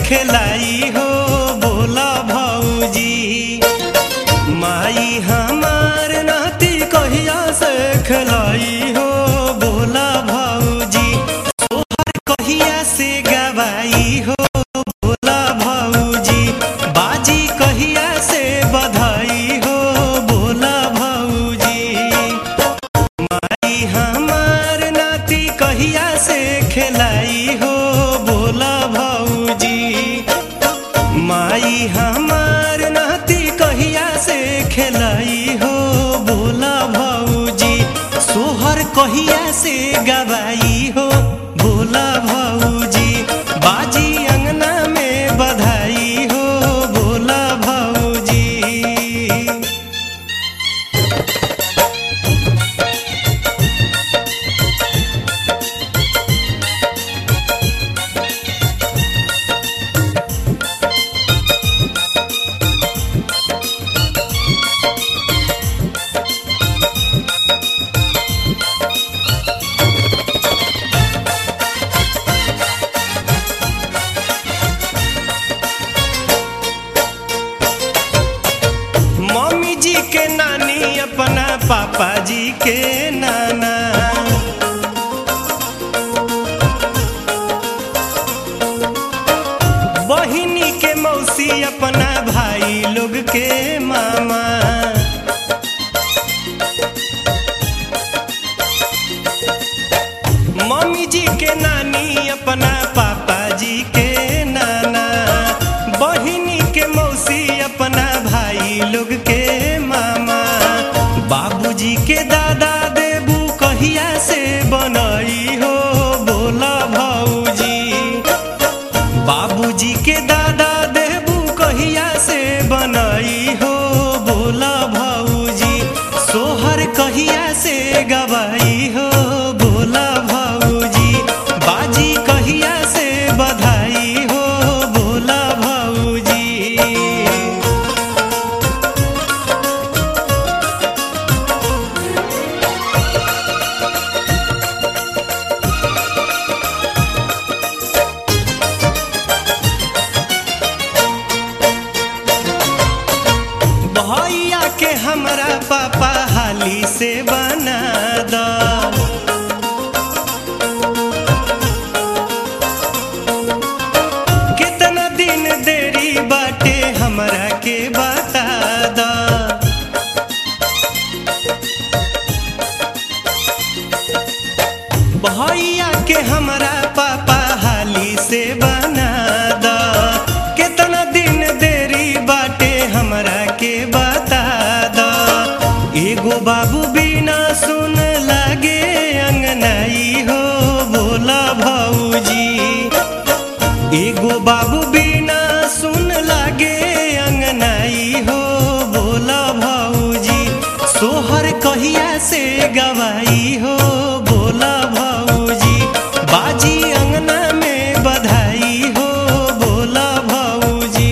खेलाई हो बोला भौजी माई हमार नाती कहिया से खेलाई हो बोला भौजी सोहर कहिया से गवाई हो बोला भौजी बाजी कहिया से बधाई हो बोला भौजी माई हमार नाती कहिया से खेलाई हो बोला भौजी माई हमार नाती कहिया से खेलाई हो बोला भौजी सोहर कहिया से गवाई हो बोला भौजी बाजी अंगना में बधाई हो बोला भौजी मम्मी जी के नानी अपना पापा जी के नाना बहिनी के मौसी अपना भाई लोग के मामा मम्मी जी के नानी अपना पापा जी के नाना बहिनी के मौसी अपना भाई लोग के मामा बाबूजी के दादा देबू कहिया से बनई हो बोला भौजी बाबूजी के दादा देबू कहिया से बनई हो बोला भौजी सोहर कहिया से गवाई हो बोला भौजी बाजी कहिया से बधाई हो बोला भौजी भैया के हमरा पापा हाली से बना द कितना दिन देरी बाटे हमरा के बता द भैया के हमरा पापा हाली से बना द कितना दिन देरी बाटे हमरा के बता द एगो बाबू बिना सुन लागे अंगनाई हो बोला भौजी एगो बाबू बिना सुन लागे अंगनाई हो बोला भौजी सोहर कहिया से गवाई हो बोला भौजी बाजी अंगना में बधाई हो बोला भौजी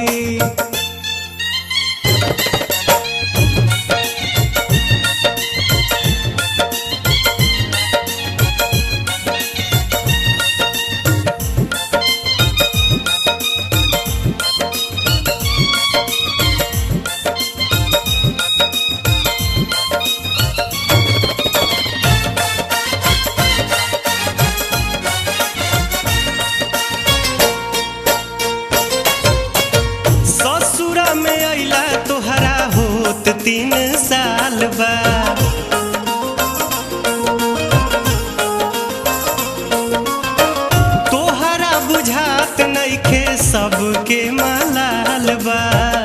ससुरा में अइला तोहरा होत तीन साल बा तोहरा बुझात नइखे सबके मलाल बा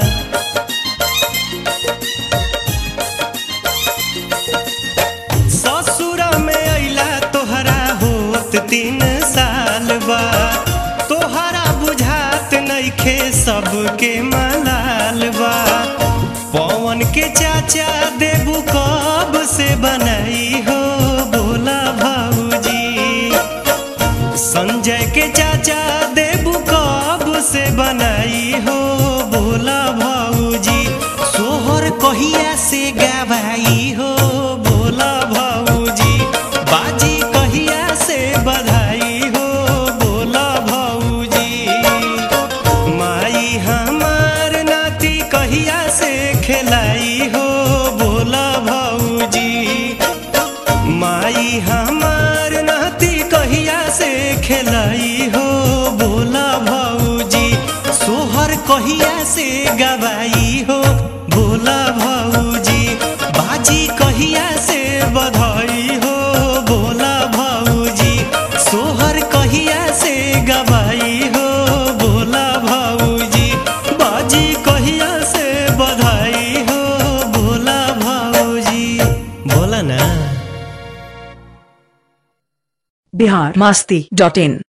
ससुरा में अइला तोहरा होत तीन साल बा तोहरा बुझात नइखे सबके मलाल बा पवन के चाचा देबू कब से बनाई हो बोला भौजी संजय के चाचा देबू कब से बनाई होली हमार नाती कहिया से खेलाई हो बोला भौजी सोहर कहिया से गवाई हो बोला भौजी बाजी कहिया से बधाई हो बोला भौजी सोहर कहिया से गवाई हो बोला भौजी बाजी कहिया से बधाई हो बोला भौजी बोला ना बिहार मस्ती डॉट इन